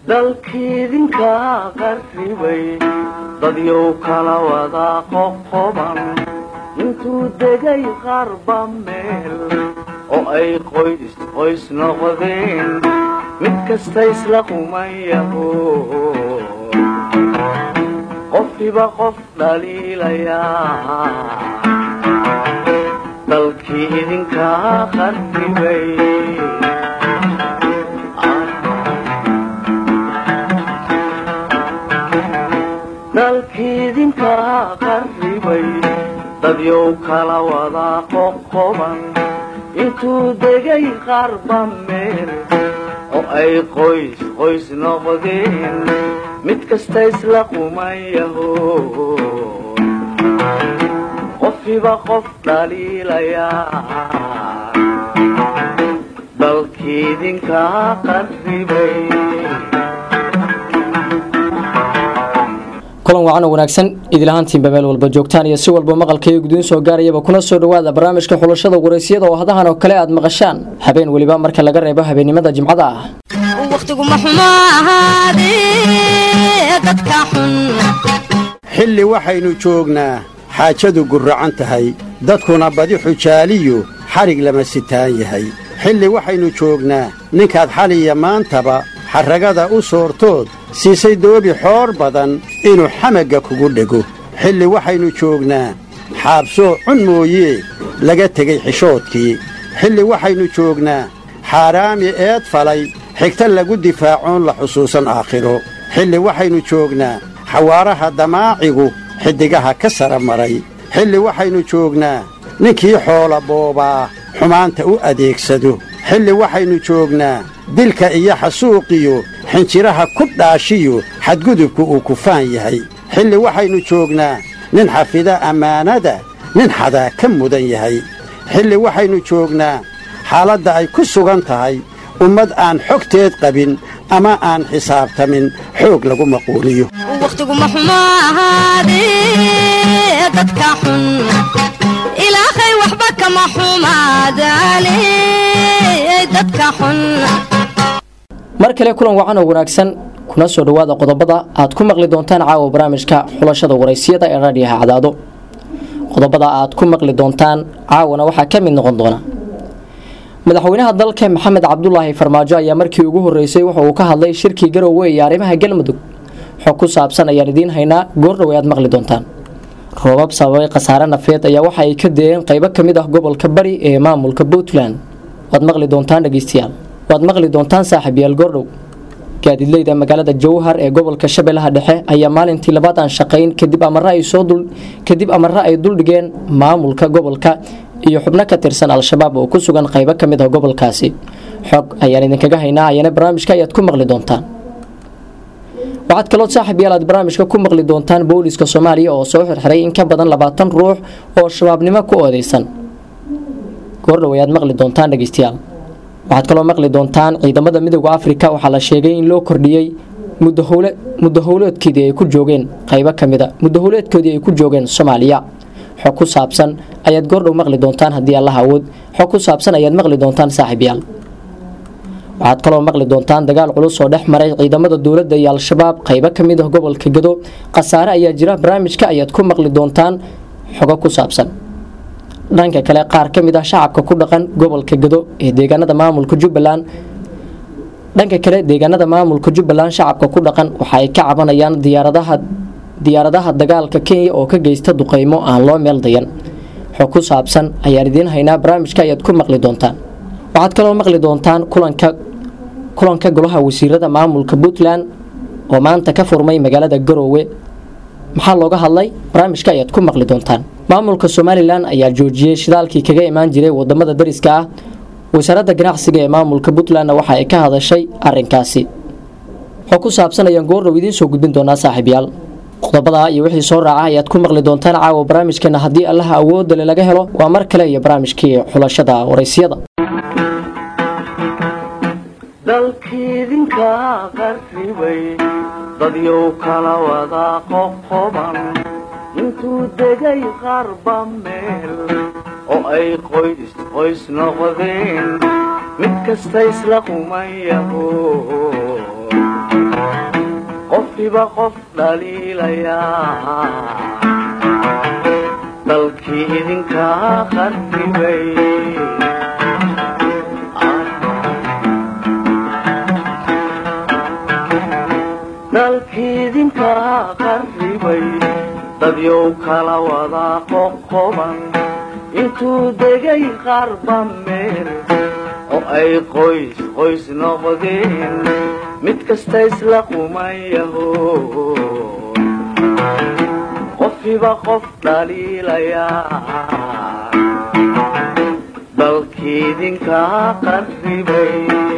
dalkiidinka qarribay dadyow kala wada qoqoban intuu degay qarba meel oo ay qoys qoys noqdeen mid kasta isla qumayaho qofkiba qof dhaliilayaa dalkii idinka qarribay dalkiidinka qarribay dadyow kala wada qoqoban intuu degay qarba meel oo ay qoys qoys noqdeen mid kasta isla qumayaho qofkiba qof dhaliilayaa dalkiidinka qarribay kulan wacan oo wanaagsan idilahaantiinba meel walba joogtaan iyo si walba maqalkaiyo gudiin soo gaarayaba kuna soo dhowaada barnaamijka xulashada waraysyada oo hadahan oo kale aad maqashaan habeen weliba marka laga reebo habeennimada jimcada ah wakhtiguma xumo ahaadee dadka xun xilli waxaynu joognaa xaajadu gurracan tahay dadkuna badi xujaaliyu xadhig lama sitaan yahay xilli waxaynu joognaa ninkaad xaliya maantaba xarragada u soortood siisay doobi xoor badan inuu xamagga kugu dhego xilli waxaynu joognaa xaabsoo cun mooyee laga tegey xishoodkii xilli waxaynu joognaa xaaraami eed falay xigta lagu difaacoon la xusuusan aakhiro xilli waxaynu joognaa xawaaraha damaacigu xiddigaha ka sara maray xilli waxaynu joognaa ninkii xoola boobaa xumaanta u adeegsado xilli waxaynu joognaa dilka iyo xasuuqiyo xinjiraha ku dhaashiyo xadgudubku uu kufaan yahay xilli waxaynu joognaa nin xafida ammaanada nin xadaa ka mudan yahay xilli waxaynu joognaa xaaladda ay ku sugan tahay ummad aan xogteed qabin ama aan xisaabtamin xoog lagu maquuliyo wakhtiguma xumo ahaadee dadka xun ilaahay waxba kama xumaadaane dadka xun mar kale kulan wacan oo wanaagsan kuna soo dhowaada qodobada aad ku maqli doontaan caawa barnaamijka xulashada waraysiyada ee raadhiyaha cadaado qodobada aad ku maqli doontaan caawana waxaa ka mid noqon doona madaxweynaha dalka maxamed cabdulaahi farmaajo ayaa markii ugu horeysay wuxa uu ka hadlay shirkii garoowe iyo arrimaha galmudug xog ku saabsan ayaan idiin haynaa goordhow aad maqli doontaan roobab sababay khasaare nafeed ayaa waxa ay ka deeyeen qaybo ka mid ah gobolka bari ee maamulka puntland waad maqli doontaan dhegeystayaal waad maqli doontaan saaxiibyaal goordhow gaadiidleyda magaalada jowhar ee gobolka shabeellaha dhexe ayaa maalintii labaad aan shaqayn kadib amare ay soo dul kadib amare ay duldhigeen maamulka gobolka iyo xubno ka tirsan al-shabaab oo ku sugan qaybo ka mid ah gobolkaasi xog ayaan idinkaga haynaa ayana barnaamijka ayaad ku maqli doontaan waxaad kaloo saaxiib yaal aad barnaamijka ku maqli doontaan booliska soomaaliya oo soo xirxiray in ka badan labaatan ruux oo shabaabnimo ku oodeysan goordhow ayaad maqli doontaan dhegeystayaal waxaad kaloo maqli doontaan ciidamada midooda afrika waxaa la sheegay in loo kordhiyey muddo howleedkeedii ay ku joogeen qaybo ka mida muddo howleedkoodii ay ku joogeen soomaaliya xog ku saabsan ayaad goordhow maqli doontaan haddii allah awood xog ku saabsan ayaad maqli doontaan saaxiibyaal waxaad kaloo maqli doontaan dagaal culus oo dhex maray ciidamada dowladda iyo al-shabaab qaybo ka mid ah gobolka gado khasaare ayaa jira barnaamijka ayaad ku maqli doontaan xogo ku saabsan dhanka kale qaar ka mid ah shacabka ku dhaqan gobolka gado ee deegaanada maamulka jubbaland dhanka kale deegaanada maamulka jubbaland shacabka ku dhaqan waxa ay ka cabanayaan diyaaradaha diyaaradaha dagaalka kenya oo ka geysta duqeymo aan loo meel dayan xog ku saabsan ayaan idiin haynaa barnaamijka ayaad ku maqli doontaan waxaad kaloo maqli doontaan kulanka kulanka golaha wasiirada maamulka puntland oo maanta ka furmay magaalada garoowe maxaa looga hadlay barnaamijka ayaad ku maqli doontaan maamulka somalilan ayaa joojiyey shidaalkii kaga imaan jiray wadamada dariska ah wasaaradda ganacsiga ee maamulka puntlandna waxa ay ka hadashay arinkaasi xog ku saabsan ayaan goordhow idiin soo gudbin doonaa saaxiibyaal qodobada iyo wixii soo raaca ayaad ku maqli doontaan caawa barnaamijkeena haddii allaha awoodale laga helo waa mar kale iyo barnaamijkii xulashada waraysiyada dalkiidinka qarribay dadyow kala wada qoqoban intuu degay qarba meel oo ay qoys qoys noqdeen mid kasta isla qumayaho qofiba qof dhaliilayaa dalkii idinkaa qarribay dalkii idinkaa qarribay dadyow kala wadaa qoqoban intuu degay qarba meel oo ay qoys qoys noqdeen mid kasta isla qumayaho qofiba qof dhaliilayaa dalkii idinkaa qarribay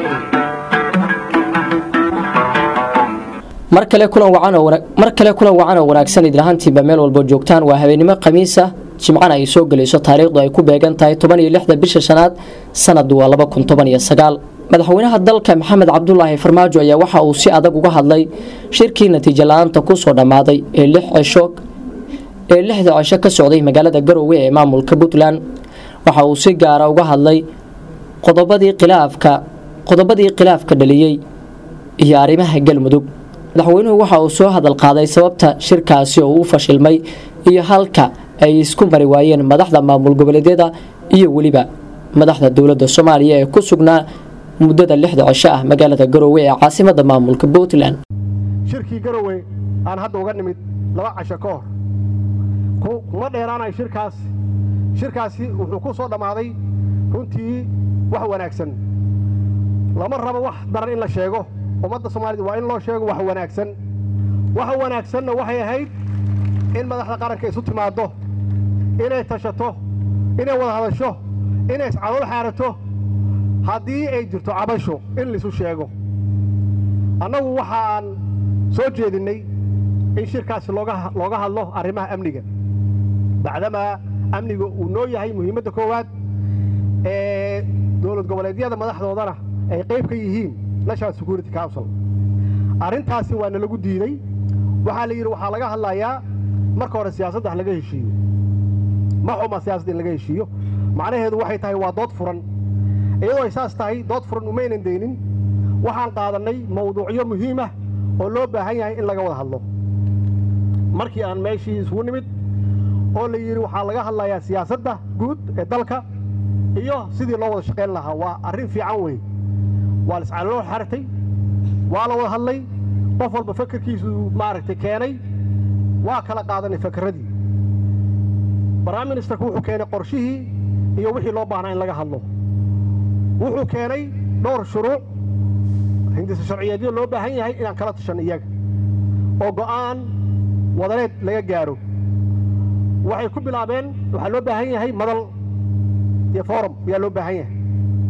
mar kale kulan wacan oo wana- mar kale kulan wacan oo wanaagsan idin ahaantiinba meel walbo joogtaan waa habeenimo khamiisa jimcana ay soo gelayso taariikhdu ay ku beegan tahay toban iyo lixda bisha shanaad sanadu waa laba kun toban iyo sagaal madaxweynaha dalka maxamed cabdulaahi farmaajo ayaa waxa uu si adag uga hadlay shirkii natiijo la-aanta kusoo dhammaaday ee lix cisho ee lixda cisho ka socday magaalada garowe ee maamulka puntland waxa uu si gaara uga hadlay qodobadii khilaafka qodobadii khilaafka dhaliyey iyo arrimaha galmudug madaxweynuhu waxa uu soo hadal qaaday sababta shirkaasi oo u fashilmay iyo halka ay isku mari waayeen madaxda maamul goboleedyada iyo weliba madaxda dowladda soomaaliya ee ku sugnaa muddada lixda cisho ah magaalada garoowe ee caasimada maamulka puntland shirkii garowe aan hadda uga nimid laba casho ka hor ku- kuma dheeraanayo shirkaas shirkaasi wuxuu ku soo dhammaaday runtii wax wanaagsan lama rabo wax daran in la sheego ummadda soomaalida waa in loo sheego wax wanaagsan waxa wanaagsanna waxay ahayd in madaxda qaranka isu timaaddo inay tashato inay wada hadasho inay iscalool xaarato haddii ay jirto cabasho in laisu sheego annagu waxaan soo jeedinnay in shirkaasi looga looga hadlo arrimaha amniga bacdamaa amniga uu noo yahay muhiimadda koowaad ee dowlad goboleedyada madaxdoodana ay qayb ka yihiin national security council arrintaasi waa nalagu diiday waxaa la yidhi waxaa laga hadlayaa marka hore siyaasadda ha laga heshiiyo ma xuma siyaasadda in laga heshiiyo macnaheedu waxay tahay waa dood furan iyadoo ay saas tahay dood furan umaynan deynin waxaan qaadannay mawduucyo muhiim ah oo loo baahan yahay in laga wada hadlo markii aan meeshii isugu nimid oo la yidhi waxaa laga hadlayaa siyaasadda guud ee dalka iyo sidii loo wada shaqayn lahaa waa arrin fiican wey waa liscaloo xartay waa la wada hadlay qof walba fakerkiisu maaragtay keenay waa kala qaadanay fakerradii prime ministerku wuxuu keenay qorshihii iyo wixii loo baahnaa in laga hadlo wuxuu keenay dhowr shuruuc hindisa sharciyeedyo loo baahan yahay inaan kala tashan iyaga oo go'aan wadaneed laga gaaro waxay ku bilaabeen waxaa loo baahan yahay madal iyo forum ayaa loo baahan yahay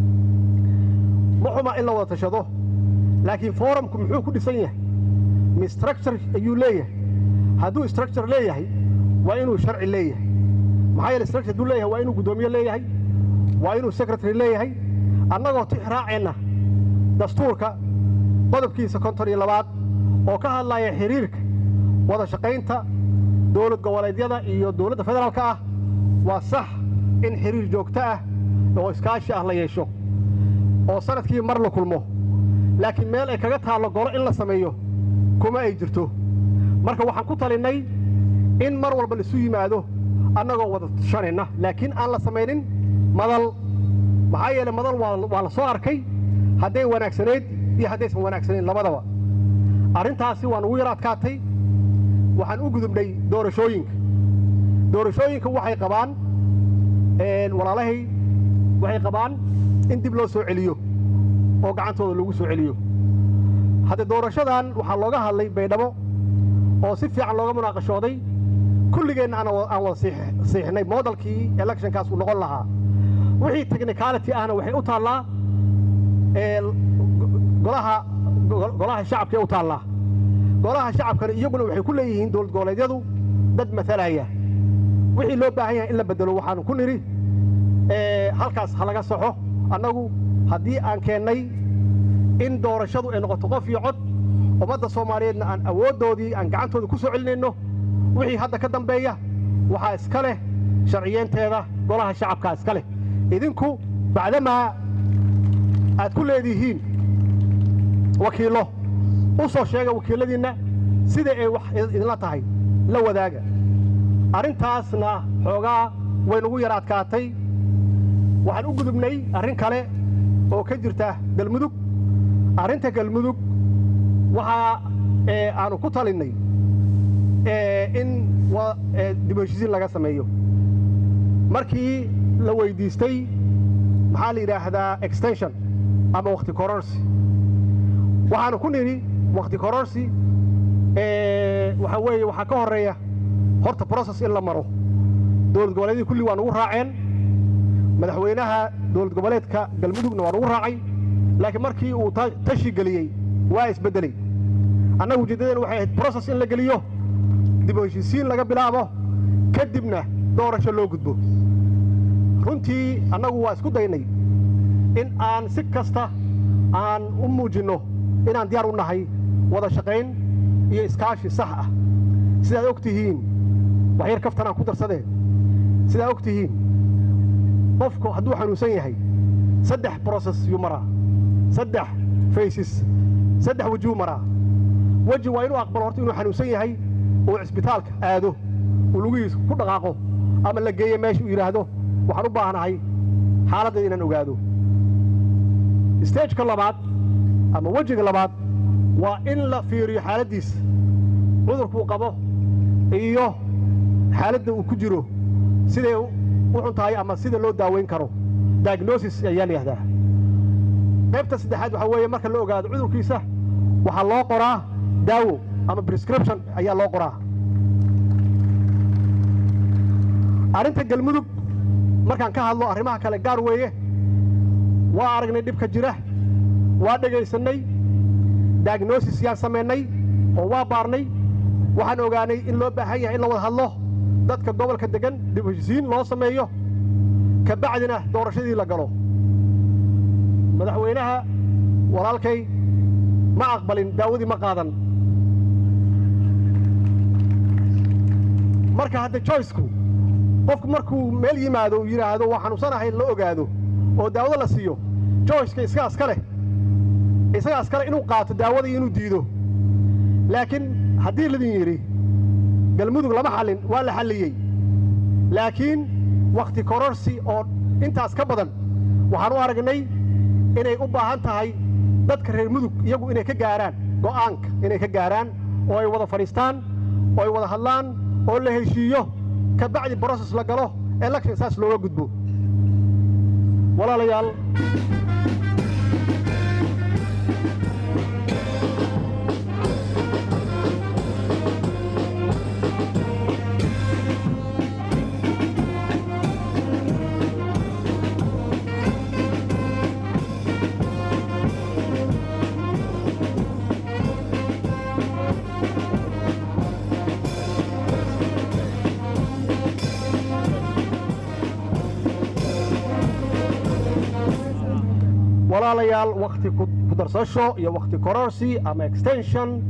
ma xuma in la wada tashado laakiin forumku muxuu ku dhisan yahay mi structure ayuu leeyahay hadduu structure leeyahay waa inuu sharci leeyahay maxaa yeele structure hadduu leeyahay waa inuu guddoomiye leeyahay waa inuu secretary leeyahay annagoo tix raaceenna dastuurka qodobkiisa konton iyo labaad oo ka hadlaya xiriirka wada shaqaynta dowlad goboleedyada iyo dowladda federaalka ah waa sax in xiriir joogto ah oo iskaashi ah la yeesho oo sanadkii mar la kulmo laakiin meel ay kaga taallo golo in la sameeyo kuma ay jirto marka waxaan ku talinnay in mar walba laisu yimaado annagoo wada tashanayna laakiin aan la samaynin madal maxaa yeele madal waa waa la soo arkay hadday wanaagsanayd iyo haddaysan wanaagsanayn labadaba arrintaasi waan ugu yar adkaatay waxaan u gudubnay doorashooyinka doorashooyinka waxay qabaan walaalahay waxay qabaan in dib loo soo celiyo oo gacantooda lagu soo celiyo hadde doorashadan waxaa looga hadlay baydhabo oo si fiican looga munaaqashooday kulligeenna aan wa- aan wada siix- siixnay moodalkii electionkaas uu noqon lahaa wixii technicality ahna waxay u taallaa ee, go- golaha go- golaha shacabkay u taallaa golaha shacabkana iyaguna waxay ku leeyihiin dowlad goboleedyadu dad matalaya wixii loo baahan yahay in la bedelo waxaanu ku nidhi ee, halkaas ha laga saxo annagu haddii aan keennay in doorashadu ay noqoto qof iyo cod ummadda soomaaliyeedna aan awooddoodii aan gacantooda ku soo celinayno wixii hadda ka dambeeya waxaa iska leh sharciyeenteeda golaha shacabkaa iska leh idinku bacdamaa aad ku leedihiin wakiillo u soo sheega wakiilladiinna sida ay wax idinla tahay la wadaaga arrintaasna xoogaa way nagu yar adkaatay waxaan u gudubnay arrin kale oo ka jirta galmudug arrinta galmudug waxaa aanu ku talinnay in dib heshiisiin laga sameeyo markii la weyddiistay maxaa la yidhaahdaa extension ama wakhti kororsi waxaanu ku nidhi wakhti kororsi waxaa weeye waxaa ka horreeya horta brocess in la maro dowlad goboleedii kulli waa nugu raaceen madaxweynaha dowlad goboleedka galmudugna waa nugu raacay laakiin markii uu tashi geliyey waa isbeddeley annaga ujeeddadeen waxay ahayd brocess in la geliyo dib u heshiisiin laga bilaabo kadibna doorasho loo gudbo runtii annagu waa isku daynay in aan si kasta aan u muujinno inaan diyaar u nahay wada shaqayn iyo iskaashi sax ah sidaad og tihiin wax yar kaftanaan ku darsadeen sidaad og tihiin qofku hadduu xanuunsan yahay saddex broses yuu maraa saddex faysis saddex wejuu maraa weji waa inuu aqbalo horta inuu xanuunsan yahay oo cisbitaalka aado uu lugihiisa ku dhaqaaqo ama la geeyo meesha uu yidhaahdo waxaan u baahnahay xaaladdeeda inaan ogaado stageka labaad ama wejiga labaad waa in la fiiriyo xaaladdiisa cudurkuu qabo iyo xaaladda uu ku jiro siday u xun tahay ama sida loo daaweyn karo diagnosis ayaa la yihahdaa qaybta saddexaad waxaa weeye marka la ogaado cudurkiisa waxaa loo qoraa daawo ama prescription ayaa loo qoraa arrinta galmudug markaan ka hadlo arrimaha kale gaar weeye waa aragnay dhibka jira waa dhegaysannay diagnosis yaan samaynay oo waa baarnay waxaan ogaanay in loo baahan yahay in la wada hadlo dadka gobolka deggan dib heshisiin loo sameeyo ka bacdina doorashadii la galo madaxweynaha walaalkay ma aqbalin daawadii ma qaadan marka hadda joyceku qofku markuu meel yimaado uu yidhaahdo waa xanuunsanahay la ogaado oo daawado la siiyo joyceka isagaas ka leh isagaas kale inuu qaato daawadii inuu diido laakiin haddii ladin yidhi galmudug lama xallin waa la xalliyey laakiin wakhti kororsi oo intaas ka badan waxaan u aragnay inay u baahan tahay dadka reer mudug iyagu inay ka gaaraan go'aanka inay ka gaaraan oo ay wada fadhiistaan oo ay wada hadlaan oo la heshiiyo ka bacdi broses la galo election saas looga gudbo walaalayaal walaalayaal wakhti ku darsasho iyo wakhti kororsi ama extension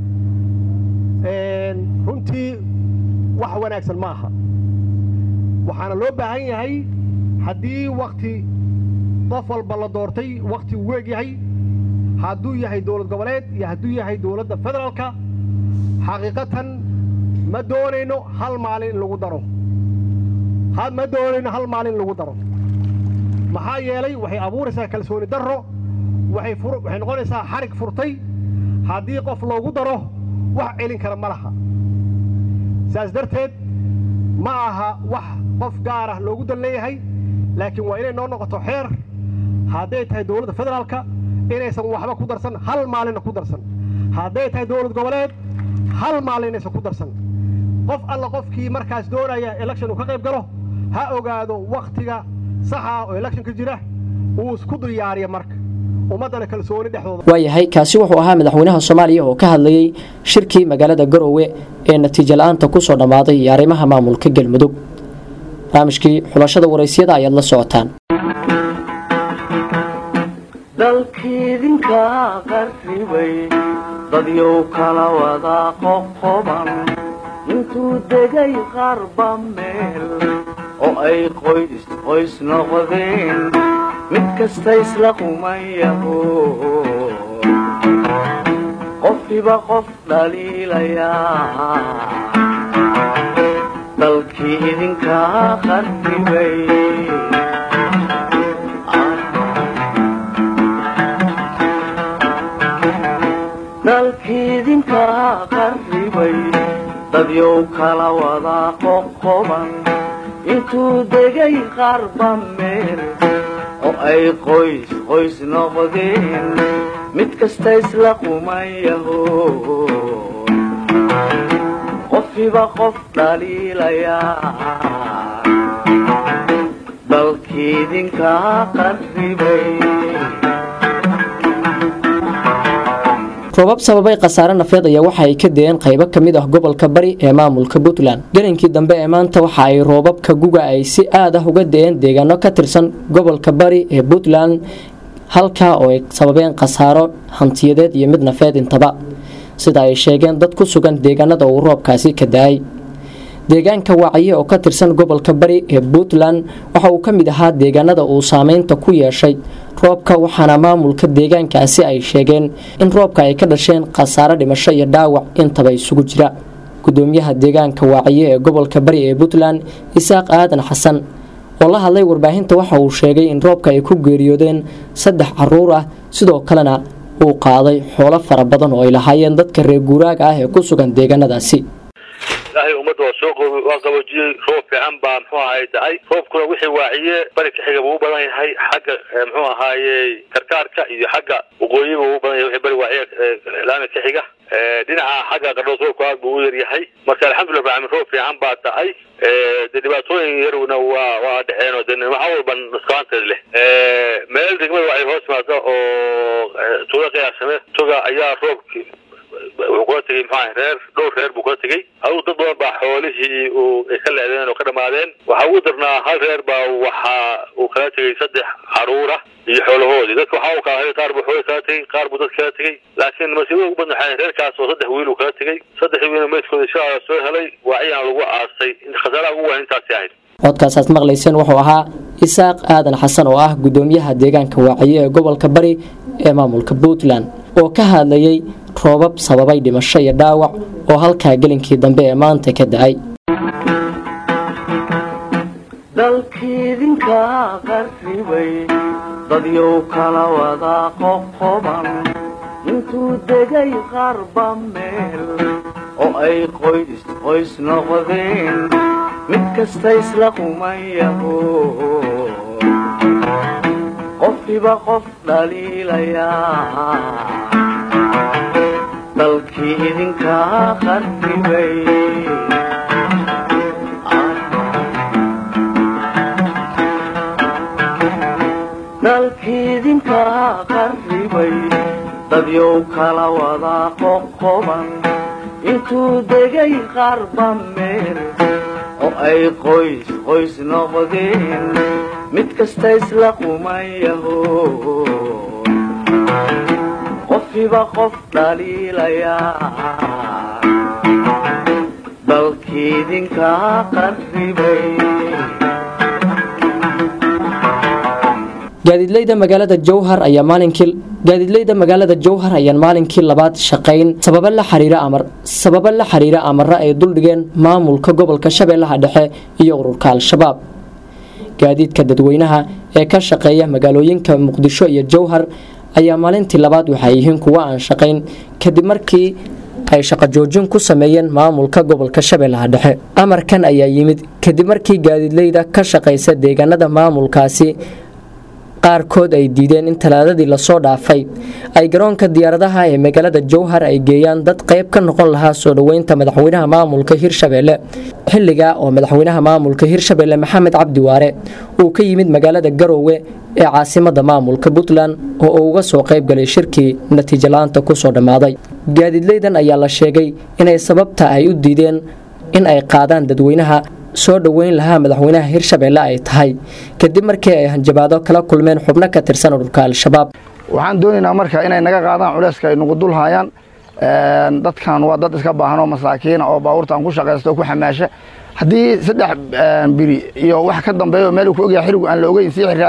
runtii wax wanaagsan ma aha waxaana loo baahan yahay haddii wakhti qof walba la doortay wakhti uu weeg yahay hadduu yahay dowlad goboleed iyo hadduu yahay dowladda federaalka xaqiiqatan ma doonayno hal maalin in lagu daro ma doonayno hal maalin in lagu daro maxaa yeelay waxay abuuraysaa kalsooni darro waxay noqonaysaa xarig furtay haddii qof loogu daro wax celin kara ma laha saas darteed ma aha wax qof gaar ah loogu dan leeyahay laakiin waa inay noo noqoto xeer hadday tahay dowladda federaalka inaysan waxba ku darsan hal maalinna ku darsan hadday tahay dowlad goboleed hal maalin inaysan ku darsan qof alla qofkii markaas doonaya election uu ka qayb galo ha ogaado wakhtiga saxa oo electionka jira uu isku diyaariya marka ummaddana kalsooni dhexdooda waayahay kaasi wuxuu ahaa madaxweynaha soomaaliya oo ka hadlayey shirkii magaalada garowe ee natiijo la-aanta ku soo dhammaaday iyo arrimaha maamulka galmudug barnaamijkii xulashada waraysyada ayaad la socotaan dalkiidinka qarribay dadyow kala wada qoqoban intuu degay qarba meel oo ay qoys qoys noqdeen mid kasta isla qumayaho qof qofkiiba qof dhaliilayaa dalkii idinkaa qarribay dalkii idinkaa qarribay dadyow kala wadaa qoqoban intuu degay qarba meel oo ay qoys qoys noqdeen mid kasta isla qumayaho qofkiiba qof dhaliilayaa dalkii idinkaa qarribay roobab sababay khasaare nafeed ayaa waxa ay ka deeen qaybo ka mid ah gobolka bari ee maamulka puntland gelinkii dambe ee maanta waxa ay roobabka guga ay si aad ah uga deeen deegaano ka tirsan gobolka bari ee puntland halkaa oo ay sababeen khasaaro hantiyadeed iyo mid nafeed intaba sida ay sheegeen dad ku sugan deegaanada uu roobkaasi ka da-ay deegaanka waacaye oo ka tirsan gobolka bari ee puntland waxa uu ka mid ahaa deegaanada uu saameynta ku yeeshay roobka waxaana maamulka deegaankaasi ay sheegeen in roobka ay ka dhasheen khasaare dhimasho iyo dhaawac intaba isugu jira gudoomiyaha deegaanka waacaye ee gobolka bari ee puntland isaaq aadan xasan oo la hadlay warbaahinta waxa uu sheegay in roobka ay ku geeriyoodeen saddex caruur ah sidoo kalena uu qaaday xoolo fara badan oo ay lahaayeen dadka reer guuraaga ah ee ku sugan deegaanadaasi ilaahay ummadda waa soo qoobi waa qaboojiyey roob fiican baa muxuu ahaay da-ay roobkuna wixii waaciye bari ka xiga buu u badan yahay xagga muxuu ahaaye karkaarka iyo xagga waqooyiba uu u badan yahay wixii bari waaciye laami ka xiga dhinaca xagga qardhoos roobku aad buu u yar yahay marka alxamdulillah rabbil roob fiican baa da-ay de dhibaatooyin yarna waa waa dhexeen oo de waxa walba nusqaanteed leh meel degmada waxay hoos timaada oo tuuga qiyaasame tuga ayaa roobki wuxuu kula tegay muxuu reer dhowr reer buu kula tegey adigu dad badan baa xoolihii uu ay ka leedeen oo ka dhamaadeen waxa ugu darnaa hal reer baa waxa uu kala tegey saddex caruura iyo xoolahoodii dadka waxa uu kala qaar buu xoolihii kala tegey qaar buu dad kala tegey laakiin masiibada ugu badan waxay reerkaas oo saddex wiil uu kala tegey saddexdii wiil meydkooda insha allah soo helay waaciyaan lagu aasay khasaaraha ugu weyn intaasi ahayd codkaasaad maqlayseen wuxuu ahaa isaaq aadan xasan oo ah gudoomiyaha deegaanka waaciye ee gobolka bari ee maamulka puntland oo ka hadlayay roobab sababay dhimasho iyo dhaawac oo halkaa gelinkii dambe ee maanta ka da-ay dalkii idinkaa qarribay dadyow kala wadaa qoqoban intuu degay qarba meel oo ay qoys qoys noqdeen mid kasta isla qumayaho qofkiiba qof dhaliilayaa dalkii idinkaa qarribay dalkii idinkaa qarribay dadyow kala wadaa qoqoban intuu degay qarba meel oo ay qoys qoys noqdeen mid kasta isla qumayaho qofkiiba qof dhaliilayaa dalkii idinkaa qarribay gaadiidleyda magaalada jowhar ayaa maalinkii gaadiidleyda magaalada jowhar ayaan maalinkii labaad shaqayn sababo la xiriira amar sababo la xiriira amara ay duldhigeen maamulka gobolka shabeellaha dhexe iyo ururka al-shabaab gaadiidka dadweynaha ee ka shaqeeya magaalooyinka muqdisho iyo jowhar ayaa maalintii labaad waxay yihiin kuwa aan shaqayn kadib markii ay shaqo joojin ku sameeyeen maamulka gobolka shabeellaha dhexe amarkan ayaa yimid kadib markii gaadiidleyda ka shaqaysa deegaanada maamulkaasi qaarkood ay diideen in talaadadii lasoo dhaafay ay garoonka diyaaradaha ee magaalada jowhar ay geeyaan dad qayb ka noqon lahaa soo dhoweynta madaxweynaha maamulka hirshabeelle xilliga oo madaxweynaha maamulka hirshabeelle maxamed cabdi waare uu ka yimid magaalada garoowe ee caasimada maamulka puntland oo uu uga soo qaybgalay shirkii natiijo la-aanta kusoo dhammaaday gaadiidleydan ayaa la sheegay inay sababta ay u diideen in ay qaadaan dadweynaha soo dhoweyn lahaa madaxweynaha hirshabeelle ay tahay kadib markii ay hanjabaado kala kulmeen xubno ka tirsan ururka al-shabaab waxaan doonaynaa marka inay naga qaadaan culeyska ay nagu dul haayaan dadkan waa dad iska baahan oo masaakiina oo baabuurtaan ku shaqaysta oo ku xamaasha haddii saddex biri iyo wax ka dambeeyo meel ku ogyahay xirigu aan la ogeyn sii xiraadaanna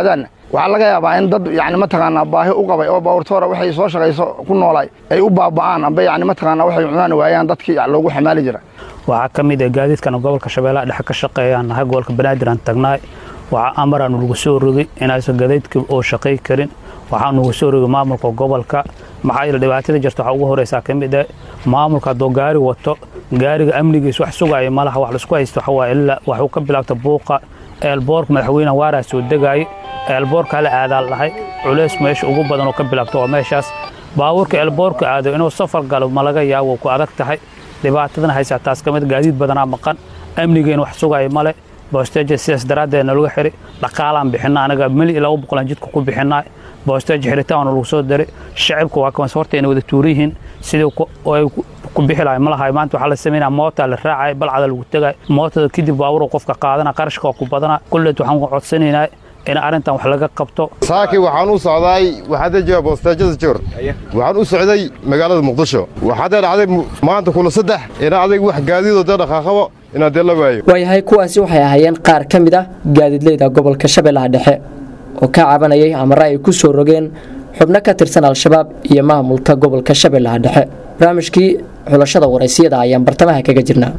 waxaa laga yaabaa in dad yani mataqaanaa baahi u qabay oo baabuurtoora waxay soo shaqayso ku noolay ay u baaba'aan amba yani mataqaanaa waxay cunaan waayaan dadkii loogu xamaali jira waxaa ka mid ah gaadiidkana gobolka shabeellaha dhexe ka shaqeeyaan nahay gobolka banaadir aan tagnaay waxaa amaraanu lagu soo rogay inaysan gadaydka oo shaqay karin waxaa nugu soo rogay maamulka gobolka maxaa yeele dhibaatada jirta waxaa ugu horeysaa ka mid ah maamulka hadduu gaari wato gaariga amnigiis wax sugaya malaha wax laisku haysto waxaa waaye ilaa waxuu ka bilaabta buuqa eelboorka madaxweynaha waaraa soo degaayay eelboorka la aadaa lahay culays meesha ugu badan oo ka bilaabta waa meeshaas baabuurka eelboorka aado inuu safar galo ma laga yaabo ku adag tahay dhibaatadana haysaa taas ka mid gaadiid badanaa maqan amnigeen wax sugaya male boosteeja sidaas daraaddeed nalaga xiri dhaqaalaan bixina anaga mili ilaa u boqolaan jidka ku bixinaa boosteeja xiritaan lagu soo diray shacibka waa kamas horta inay wada tuuran yihiin sidii ay ku bixi lahay ma lahay maanta waxaa la sameynaya moota la raacay balcada lagu tegay mootada kadib baabur qofka qaadana qarashka waa ku badana kulleed waxaan ku codsanaynaa in arrintan wax laga qabto saaki waxaan u socday waxaadee jooga boosteejada joor waxaan u socday magaalada muqdisho waxaadee dhacday maanta kula saddex ina adag wax gaadiidoo dee dhaqaaqabo inaad dee la waayo waayahay kuwaasi waxay ahaayeen qaar ka mid ah gaadiidleyda gobolka shabeellaha dhexe oo ka cabanayay amare ay ku soo rogeen xubno ka tirsan al-shabaab iyo maamulka gobolka shabeellaha dhexe barnaamijkii xulashada waraysiyada ayaan bartamaha kaga jirnaa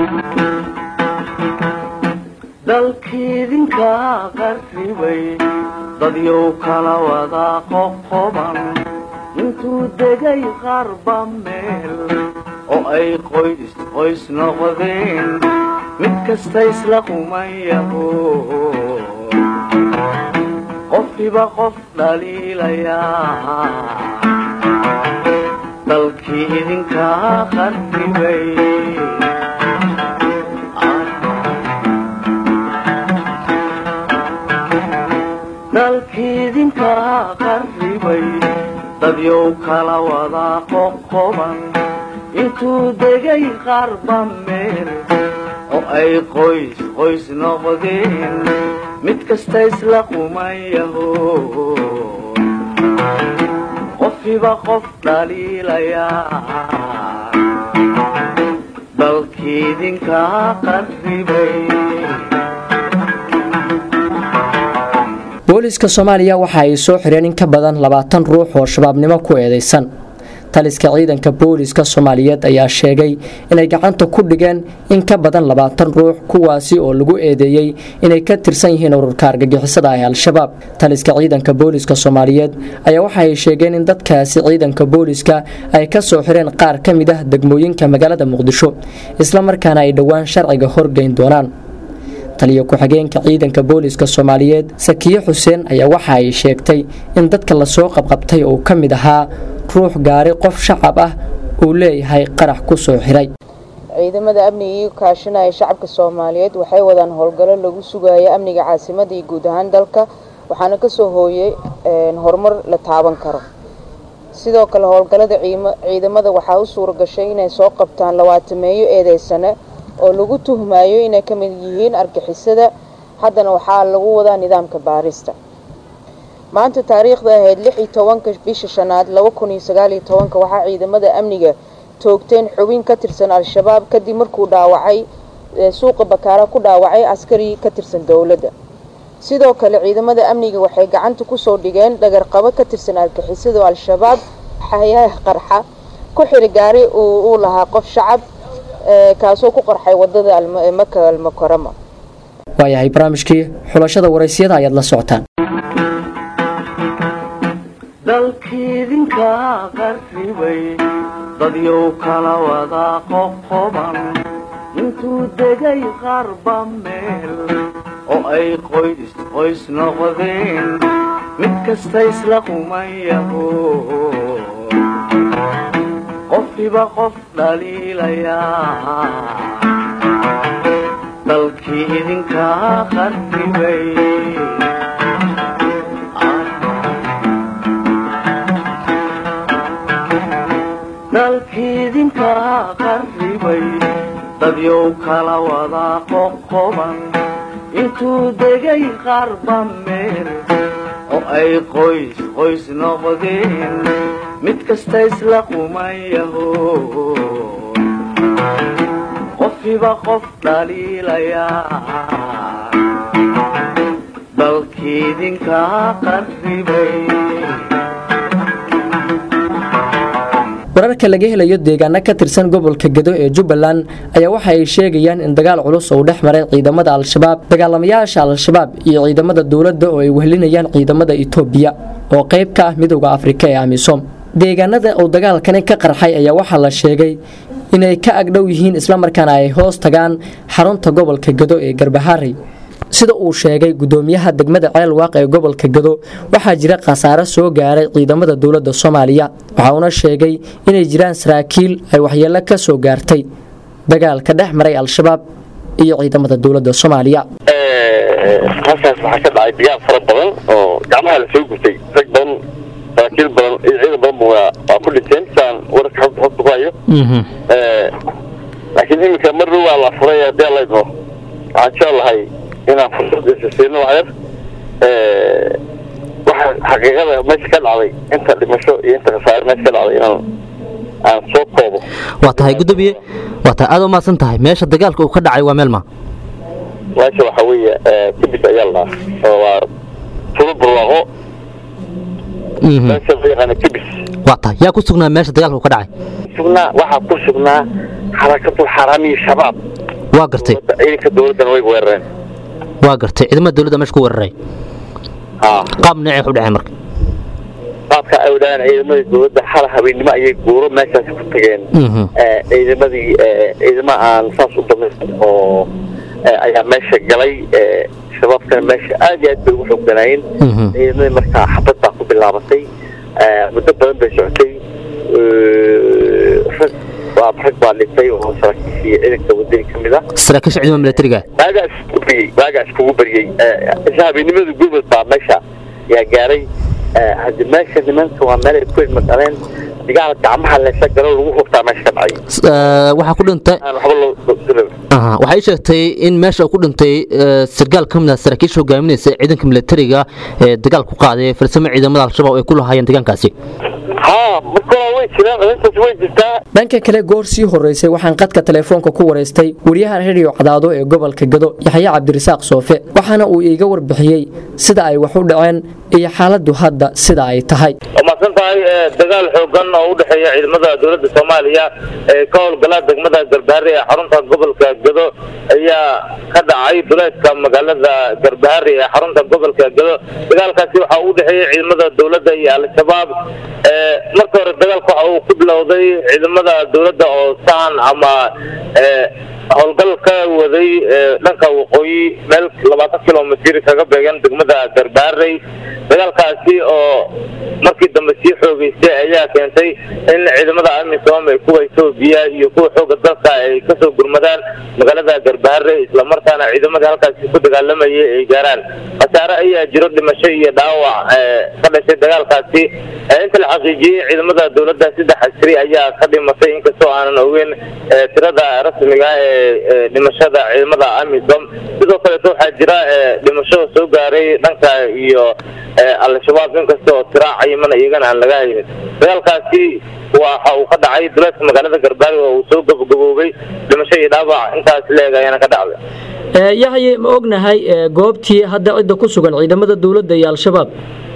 dalkiidinka qarribay dadyow kala wada qoqoban intuu degay qarba meel oo ay qoys qoys noqdeen mid kasta isla qumayaho qofkiba qof dhaliilayaa dalkii idinka qarribay dalkiidinka qarribay dadyow kala wada qoqoban intuu degay qarba meel oo ay qoys qoys noqdeen mid kasta isla qumayaho qofkiba qof dhaliilayaa dalkiidinka qarribay booliiska soomaaliya waxa ay soo xireen in ka badan labaatan ruux oo shabaabnimo ku eedeysan taliska ciidanka booliiska soomaaliyeed ayaa sheegay inay gacanta ku dhigeen in ka badan labaatan ruux kuwaasi oo lagu eedeeyey inay ka tirsan yihiin ururka argagixisada ah ee al-shabaab taliska ciidanka booliiska soomaaliyeed ayaa waxa ay sheegeen in dadkaasi ciidanka booliiska ay ka soo xireen qaar ka mid ah degmooyinka magaalada muqdisho islamarkaana ay dhowaan sharciga horgeyn doonaan taliyo ku-xigeenka ciidanka booliiska soomaaliyeed sakiye xuseen ayaa waxa ay sheegtay in dadka lasoo qabqabtay uu ka mid ahaa ruux gaari qof shacab ah uu leeyahay qarax ku soo xiray ciidamada amniga iyo kaashanaya shacabka soomaaliyeed waxay wadaan howlgallo lagu sugayo amniga caasimada iyo guud ahaan dalka waxaana kasoo hooyay horumar la taaban karo sidoo kale howlgallada ciidamada waxaa u suura gashay inay soo qabtaan labaatameeyo eedeysane oo lagu tuhmayo inay ka mid yihiin argixisada haddana waxaa lagu wadaa nidaamka baarista maanta taariikhda ahayd lix iyo tobanka bisha shanaad laba kun iyo sagaal iyo tobanka waxaa ciidamada amniga toogteen xubin ka tirsan al-shabaab kadib markuu dhaawacay suuqa bakaara ku dhaawacay askari ka tirsan dowladda sidoo kale ciidamada amniga waxay gacanta kusoo dhigeen dhagarqabo ka tirsan argixisada al-shabaab xayaha qarxa ku xiri gaari uu lahaa qof shacab kaasoo ku qarxay wadada maka almukarama waayahay barnaamijkii xulashada waraysiyada ayaad la socotaan dalkiidinka qarribay dadyow kala wada qoqoban intuu degay qarba meel oo ay qoys qoys noqdeen mid kasta isla qumayaho qofkiba qof dhaliilayaa dalkii idinka qarribay dalkiidinka qarribay dadyow kala wada qoqoban intuu degay qarba meel oo ay qoys qoys noqdeen mid kasta isla qumayaho qofkiba qof dhaliilayaa dalkii dalkiidinkaa qarribay wararka laga helayo deegaano ka tirsan gobolka gedo ee jubbaland ayaa waxa ay sheegayaan in dagaal culus uu dhex maray ciidamada al-shabaab dagaalamayaasha al-shabaab iyo ciidamada dowladda oo ay wehlinayaan ciidamada itoobiya oo qayb ka ah midowda afrika ee amisom deegaanada uu dagaalkani ka qarxay ayaa waxaa la sheegay inay ka agdhow yihiin islamarkaana ay hoos tagaan xarunta gobolka gedo ee garbaharey sida uu sheegay gudoomiyaha degmada ceelwaaq ee gobolka gado waxaa jira khasaare soo gaaray ciidamada dowladda soomaaliya waxa uuna sheegay inay jiraan saraakiil ay waxyeelo ka soo gaartay dagaalka dhex maray al-shabaab iyo ciidamada dowladda soomaaliya halkaas waxaa ka dhacay dagaal fara badan oo gacmaha la soo gurtay rag badan saraakiil badan iyo ciidan badan waa waa ku dhinteen saan wararka xogta xogta ku hayo laakiin iminka mar dhow waa la furay haddii alla idmo waxaan jeclahay inaan fursad isasiino waxyar waxa xaqiiqada meesha ka dhacday inta dhimasho iyo inta khasaare meesha ka dhacday inaan aan soo koobo waa tahay gudoomiye waa tahay aad u mahadsan tahay meesha dagaalka uu ka dhacay waa meel ma meesha waxa weeye kibis ayaa la dhahaa oo waa tulo barwaaqo meesha loo yaqaana kibis waa tahay yaa ku sugnaa meesha dagaalka uu ka dhacay sugnaa waxaa ku sugnaa xarakatul xaraamiyi shabaab waa gartay ciidanka dowladdana way weerareen waa gartay ciidamada dowladda meesha ku weeraray qaab noocee u dhaceen marka qaabka ay wadaan ciidamada dowladda hal habeennimo ayay guuro meeshaasi ku tageen ciidamadii ciidamo aan saas u damayn oo ayaa meesha galay shabaabkana meesha aad iyo aad bay ugu xooganaayeen ciidamadii markaa xabad baa ku bilaabatay muddo badan bay socotay rag waa rag baa dhintay oo saraakiishii ciidanka wadani ka mid ah saraakiisha ciidamada militariga waagaas kugu baryey waagaas kugu baryey isla habeennimada gurmud baa meesha yaa gaaray haddi meesha nimanka waa meel ay ku ilma dhaleen dagaal gacmaha leesa galo lagu hubtaa meesha ka dhacay waxaa ku dhintay aan waxba loo aha waxay sheegtay in meesha uu ku dhintay sargaal ka mid ah saraakiisha hogaaminaysa ciidanka militariga ee dagaal ku qaaday farsamo ciidamada al-shabaab ay ku lahaayeen deegaankaasi haa marka way jiraan arrintaas way jirtaa dhanka kale goor sii horeysay waxaan qadka telefoonka ku waraystay wariyaha rediyo cadaado ee gobolka gado yaxya cabdirasaaq soofe waxaana uu iiga warbixiyey sida ay wax u dhaceen iyo xaaladdu hadda sida ay tahay waa mahadsan tahay dagaal xoogan oo u dhexeeya ciidamada dowladda soomaaliya ee ka howlgala degmada garbaharre ee xarunta gobolka gado ayaa ka dhacay duleedka magaalada garbaharre ee xarunta gobolka gado dagaalkaasi waxa uu u dhexeeyey ciidamada dowladda iyo al-shabaab marka hore dagaalka waxa uu ku bilowday ciidamada dowladda oo sahan ama howlgal ka waday dhanka waqooyi meel labaatan kilomitir kaga beegan degmada garbaarey dagaalkaasi oo markii dambe sii xoogeystay ayaa keentay in ciidamada amisom ee kuwa etoobiya iyo kuwa xooga dalka ay kasoo gurmadaan magaalada garbaare islamarkaana ciidamadii halkaasi ku dagaalamayay ay gaaraan khasaare ayaa jiro dhimasho iyo dhaawac ka dhashay dagaalkaasi inta la xaqiijiyey ciidamada dowladda saddex askari ayaa ka dhimatay inkastoo aanan ogeyn tirada rasmiga ee dhimashada ciidamada amisom sidoo kaleeto waxaa jira dhimasho soo gaaray dhanka iyo al-shabaab inkastoo tira cayimana iyagana aan laga haynin dagaalkaasi waxa uu ka dhacay duleedka magaalada garbaari oo uu soo gabagaboobay dhimasho iyo dhaawac intaas leeg ayaana ka dhacday yaxye ma ognahay goobtii hadda cidda ku sugan ciidamada dowladda iyo al-shabaab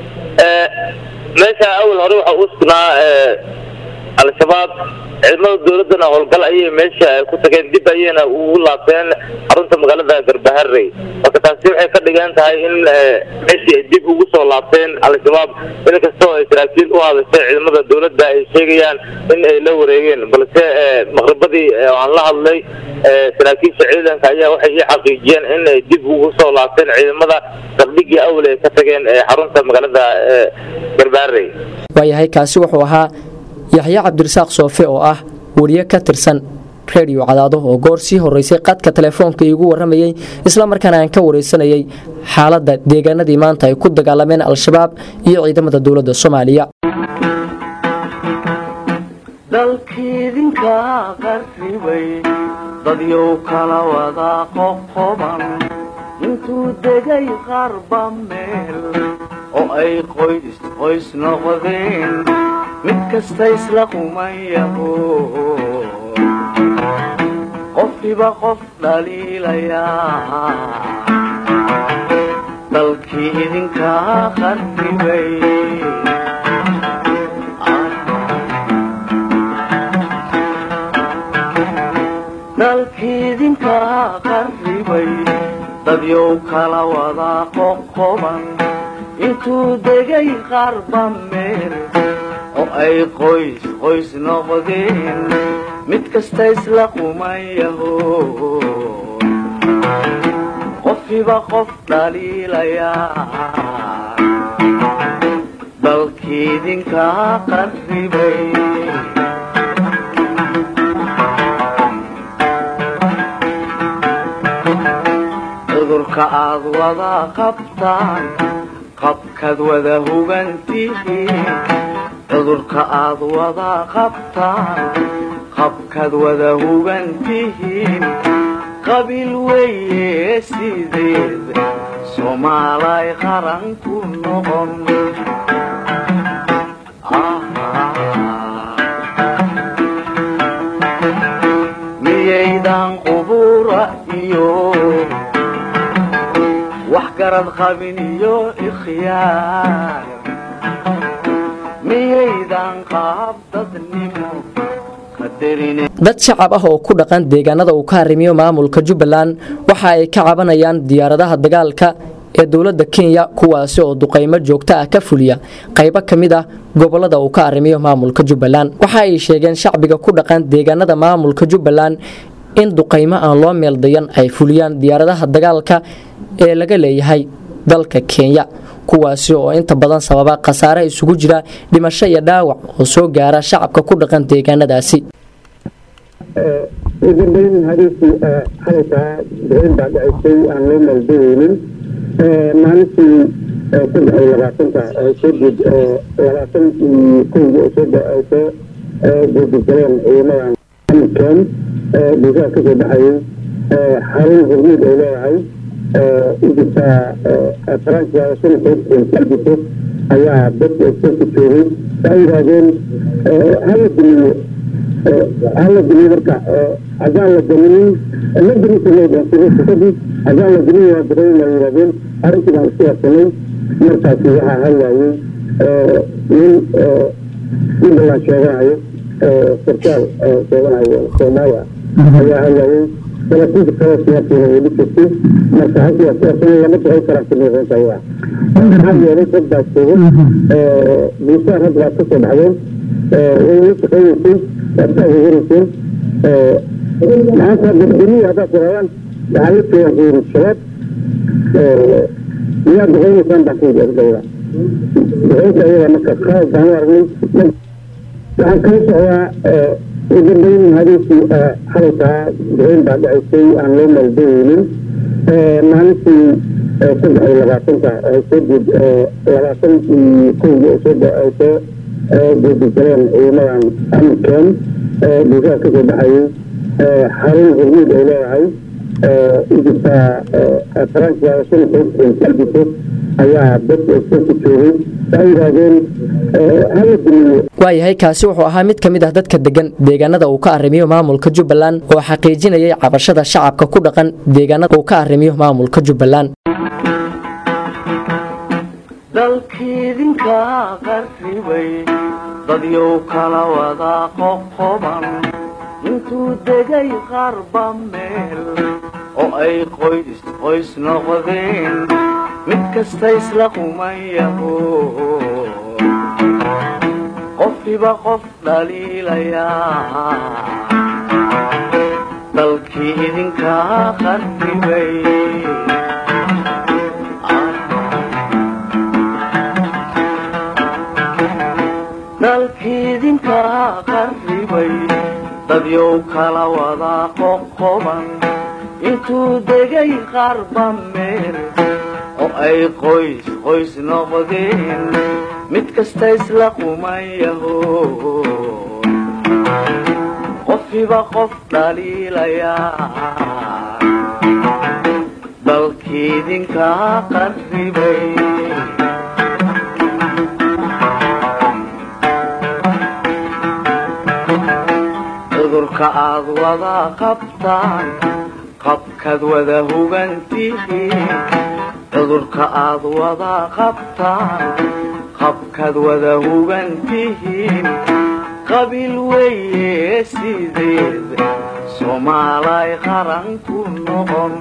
meesha awal hore waxa uu sugnaa al-shabaab ciidamada dowladdana howlgal ayay meesha ku tageen dib ayayna ugu laabteen xarunta magaalada garbaharey marka taasi waxay ka dhigan tahay in meeshii ay dib ugu soo laabteen al-shabaab inkastoo ay saraakiil u hadashay ciidamada dowladda ay sheegayaan in ay la wareegeen balse maqribadii aan la hadlay saraakiisha ciidanka ayaa waxay ii xaqiijiyeen in ay dib ugu soo laabteen ciidamada saldhigii awal ay ka tageen xarunta magaalada garbaharey waayahay kaasi wuxuu ahaa yaxya cabdirasaaq soofe oo ah wariye ka tirsan redio cadaado oo goor sii horeysay qadka telefoonka iigu waramayey islamarkaana aan ka wareysanayay xaaladda deegaanadii maanta ay ku dagaalameen al-shabaab iyo ciidamada dowladda soomaaliya dalkiidinka qarribay dadyow kala wada qoqoban intuu degay qarba meel oo ay qoys qoys noqdeen mid kasta isla qumayaho qofkiba qof dhaliilayaa dalkii idinkaa qarribay dalkii idinkaa qarribay dadyow kala wadaa qoqoban intuu degay qarba meel oo ay qoys qoys noqdeen mid kasta isla quman yaho qofiba qof dhaliilayaa dalkii idinkaa qarribay cudurka aad wada qabtaan qabkaad wada hugantihiin cudurka aad wada qabtaan qabkaad wada hugantihiin qabiil weeye sideed soomaalay qaran ku noqon miyaydan qubura iyo wax garad qabin iyo ikhyaar miyaydan qaab dadnimo qadarine dad shacab ah oo ku dhaqan deegaanada uu ka harimiyo maamulka jubbaland waxa ay ka cabanayaan diyaaradaha dagaalka ee dowladda kenya kuwaasi oo duqaymo joogto ah ka fuliya qaybo ka mid ah gobolada uu ka arrimiyo maamulka jubbaland waxa ay sheegeen shacbiga ku dhaqan deegaanada maamulka jubbaland in duqaymo aan loo meeldayan ay fuliyaan diyaaradaha dagaalka ee laga leeyahay dalka kenya kuwaasi oo inta badan sababa khasaare isugu jira dhimasho iyo dhaawac oo soo gaara shacabka ku dhaqan deegaanadaasi ugudayn hadiisii xalaytaa bixin baa dhacisay aan loo maldahaynin maalintii saddex iyo labaatanka kadib labaatan iyo kowda oo soo ay soo guudigaleen ciidamadan amkan bulshada kasoo baxayay xarun hormuud ay leedahay ujirta faransiya sanadkaiso ayaa dadka iskoolka joogay waxay yidhaahdeen hala dumiyo hala dumiyo marka haddaan la daminin la dumisadii haddaan la dumin waa dareyn la yidhahdeen arrintii baan isku yarsanay markaasi waxaa hadlayay nin jubbaland sheeganayo sarkaal sheeganayo soomaaliya ayaa hadlayay salaasiinta kale siyaasiina weli jirtay marka halkii siyaasana lama duqay karaa simiiqeynta waa maxaa yeelay dad baa joogo bulshada rag baad kasoo baxdeen way la shaqeynaysay waad ka ageeganayseen maanta dadweynihi haddaad tiraadaan waxaa la jooga qiiri shabaab miyaad duqeynaysaan baan kuyidhi ardayda duqeynta ayaga marka qalad baan u aragnay waxaan kala socdaa ugudayn hadiisii xalaytaa bixin baa dhacisay aan loo maldahaynin maalintii saddex iyo labaatanka kadib labaatan iyo kowda oo soo ay soo guudigaleen ciidamadan amkan bulshada kasoo baxayay xarun hormuud ay leedahay ujirta faransiya sanadkaiso ayaa dadka iskoolka joogay waxay yidhaahdeen hala dumiyo waayahay kaasi wuxuu ahaa mid ka mid ah dadka degan deegaanada uu ka arrimiyo maamulka jubbaland oo xaqiijinayay cabashada shacabka ku dhaqan deegaanada uu ka arrimiyo maamulka jubbaland dalkii idinkaa qarribay dadyow kala wadaa qoqoban intuu degay qarba meel oo ay qoys qoys noqdeen mid kasta isla quman yaho qofiba qof dhaliilayaa dalkii idinkaa qarribay dalkii idinkaa qarribay dadyow kala wadaa qoqoban intuu degay qarba meel oo ay qoys qoys noqdeen mid kasta isla quman yaho qofiba qof dhaliilayaa dalkii idinkaa qarribay cudurka aad wada qabtaan qabkaad wada hugantihiin cudurka aad wada qabtaan qabkaad wada hugan tihiin qabiil weeye sideed soomaalay qaran ku noqon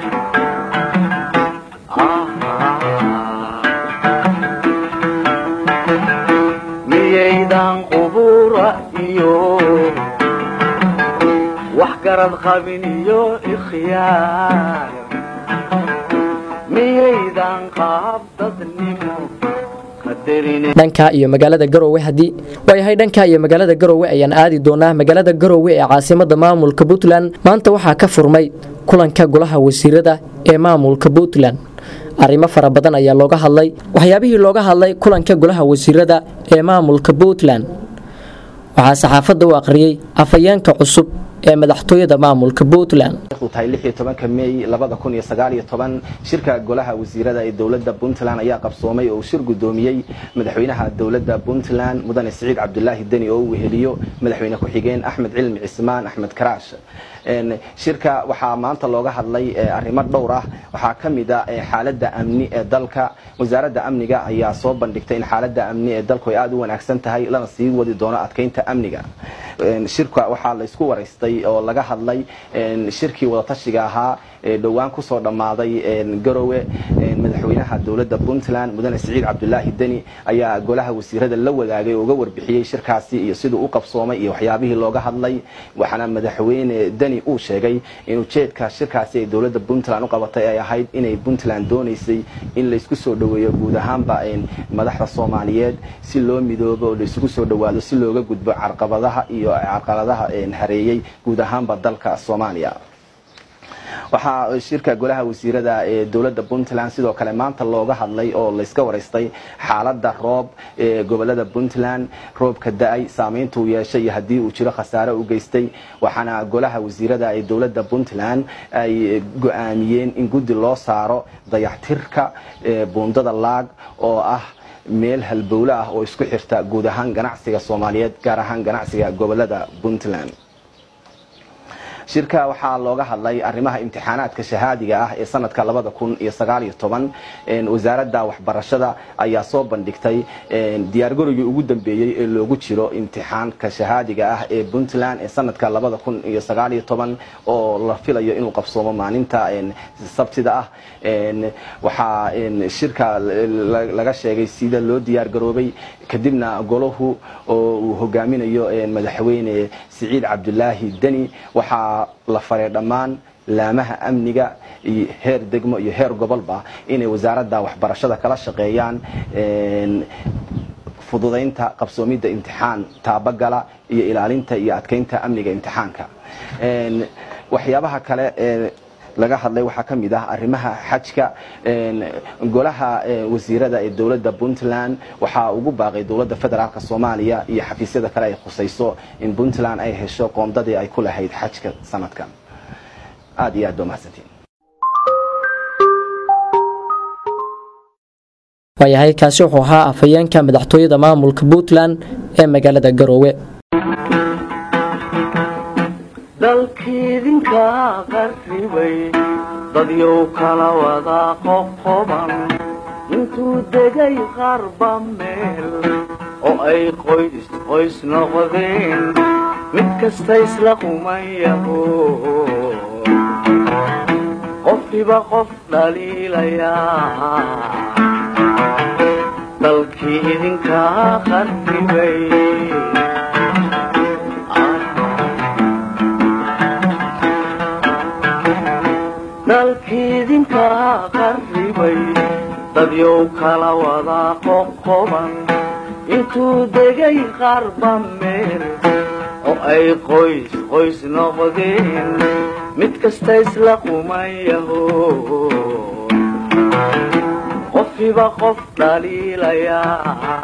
miyaydan qubura iyo wax garad qabin iyo ikhyaar miyaydan qaab dadnimo dhanka iyo magaalada garowe haddii waayahay dhanka iyo magaalada garowe ayaan aadi doonaa magaalada garowe ee caasimada maamulka puntland maanta waxaa ka furmay kulanka golaha wasiirada ee maamulka puntland arrimo fara badan ayaa looga hadlay waxyaabihii looga hadlay kulanka golaha wasiirada ee maamulka puntland waxaa saxaafadda u aqriyey afhayeenka cusub ee madaxtooyada maamulka puntland tahay mey shirka golaha wasiirada ee dowlada puntland ayaa qabsoomay oo uu shir gudoomiyey madaxweynaha dowlada puntland mudane siciid cabdulaahi deni oo uu weheliyo madaxweyne ku-xigeen axmed cilmi cismaan axmed karaash shirka waxaa maanta looga hadlay arrimo dhowr ah waxaa ka mid a xaalada amni ee dalka wasaaradda amniga ayaa soo bandhigtay in xaalada amni ee dalku ay aada u wanaagsan tahay lana sii wadi doono adkeynta amniga shirka waxaa la isku waraystay oo laga hadlay shirkii wadatashiga ahaa ee dhowaan kusoo dhammaaday garowe madaxweynaha dowlada puntland mudane siciid cabdulaahi deni ayaa golaha wasiirada la wadaagay oo uga warbixiyey shirkaasi iyo siduu u qabsoomay iyo waxyaabihii looga hadlay waxaana madaxweyne deni uu sheegay in ujeedka shirkaasi ay dowlada puntland u qabatay ay ahayd inay puntland doonaysay in laysku soo dhoweeyo guud ahaanba madaxda soomaaliyeed si loo midoobo oo laisugu soo dhowaado si looga gudbo carqabadaha iyo carqaladaha hareeyey guud ahaanba dalka soomaaliya waxaa shirka golaha wasiirada ee dowlada puntland sidoo kale maanta looga hadlay oo layska waraystay xaalada roob ee gobolada puntland roobka da-ay saameyntuu yeeshay iyo haddii uu jiro khasaare u geystay waxaana golaha wasiirada ee dowlada puntland ay go-aamiyeen in guddi loo saaro dayaxtirka buundada laag oo ah meel halbowle ah oo isku xirta guud ahaan ganacsiga soomaaliyeed gaar ahaan ganacsiga gobolada puntland shirka waxaa looga hadlay arrimaha imtixaanaadka shahaadiga ah ee sanadka labada kun iyo sagaaliyo toban wasaaradda waxbarashada ayaa soo bandhigtay diyaargarowgii ugu dambeeyey ee loogu jiro imtixaanka shahaadiga ah ee puntland ee sanadka labada kun iyo sagaaliyo toban oo la filayo inuu qabsoomo maalinta sabtida ah waxaa shirka laga sheegay sida loo diyaargaroobay kadibna golahu oo uu hogaaminayo madaxweyne siciid cabdulaahi deni waxaa la faray dhammaan laamaha amniga iyo heer degmo iyo heer gobolba inay wasaaradda waxbarashada kala shaqeeyaan fududaynta qabsoomidda imtixaan taabagala iyo ilaalinta iyo adkeynta amniga imtixaanka waxyaabaha kale ee laga hadlay waxaa ka mid ah arrimaha xajka golaha wasiirada ee dowladda puntland waxaa ugu baaqay dowladda federaalk soomaaliya iyo xafiisyada kale ay khusayso in puntland ay hesho qoondadii ay ku lahayd xajka sanadkan aada iyo aad ba mahadsantiin waayahay kaasi wuxuu ahaa afhayeenka madaxtooyada maamulka puntland ee magaalada garoowe dalkiidinka qarribay dadyow kala wada qoqoban intuu degay qarba meel oo ay qoys qoys noqdeen mid kasta isla qumayaho qofkiba qof dhaliilayaa dalkii idinka qarribay dalkiidinka qarribay dadyow kala wada qoqoban intuu degay qarba meel oo ay qoys qoys noqdeen mid kasta isla qumayaho qofkiba qof dhaliilayaa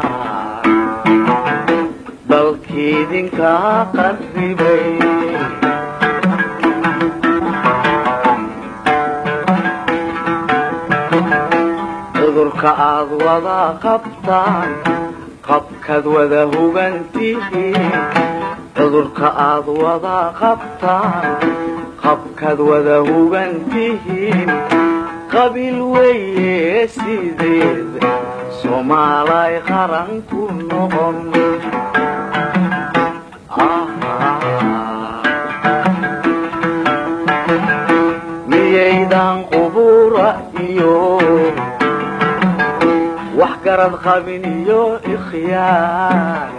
dalkiidinka qarribay cudurka aad wada qabtaan qabkaad wada hugantihiin cudurka aad wada qabtaan qabkaad wada hugantihiin qabiil weeye sideed soomaalay qaran ku noqon miyaydan qubura iyo wax garad qabin iyo ikhyaar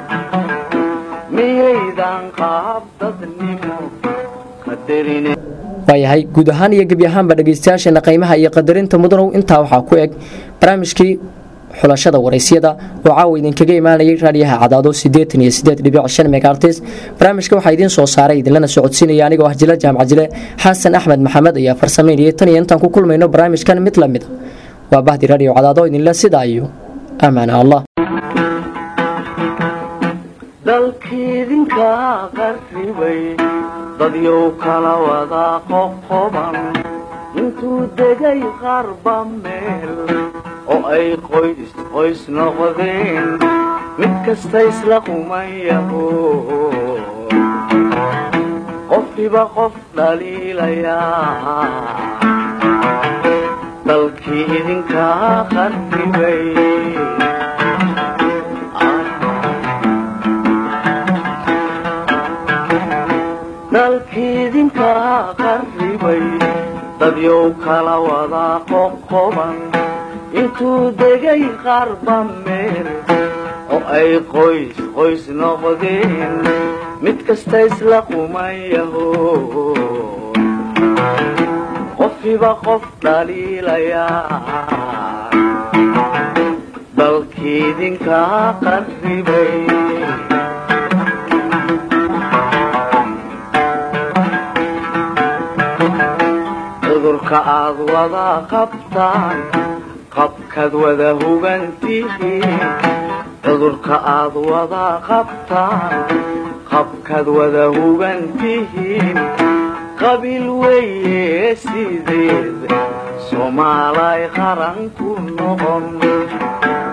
miyaydan qaab dadnimo qadarine waayahay guud ahaan iyo gebi ahaanba dhegaystayaasheena qiimaha iyo qadarinta mudanow intaa waxaa ku eg barnaamijkii xulashada waraysyada oo caawa idinkaga imaanayay raadiyaha cadaado sideetan iyo sideed dhibic shan megaartis barnaamijka waxaa idiin soo saaray idinlana socodsiinaya anigoo ah jila jaamac jile xasan axmed maxamed ayaa farsameynayay tan iyo intaan ku kulmayno barnaamijkan mid la mid a waa bahdi radio cadaado idinle sidaa iyo amaana allah dalkiidinka qarribay dadyow kala wada qoqoban intuu degay qarba meel oo ay qoys qoys noqdeen mid kasta isla qumayaho qofkiba qof dhaliilayaa dalkii idinka qarribay dalkiidinka qarribay dadyow kala wada qoqoban intuu degay qarba meel oo ay qoys qoys noqdeen mid kasta isla qumayaho qofkiba qof dhaliilayaa dalkiidinka qarribay cudurka aad wada qabtaan qabkaad wada hugantihiin cudurka aad wada qabtaan qabkaad wada hugantihiin qabiil weeye sideed soomaalay qaran ku noqon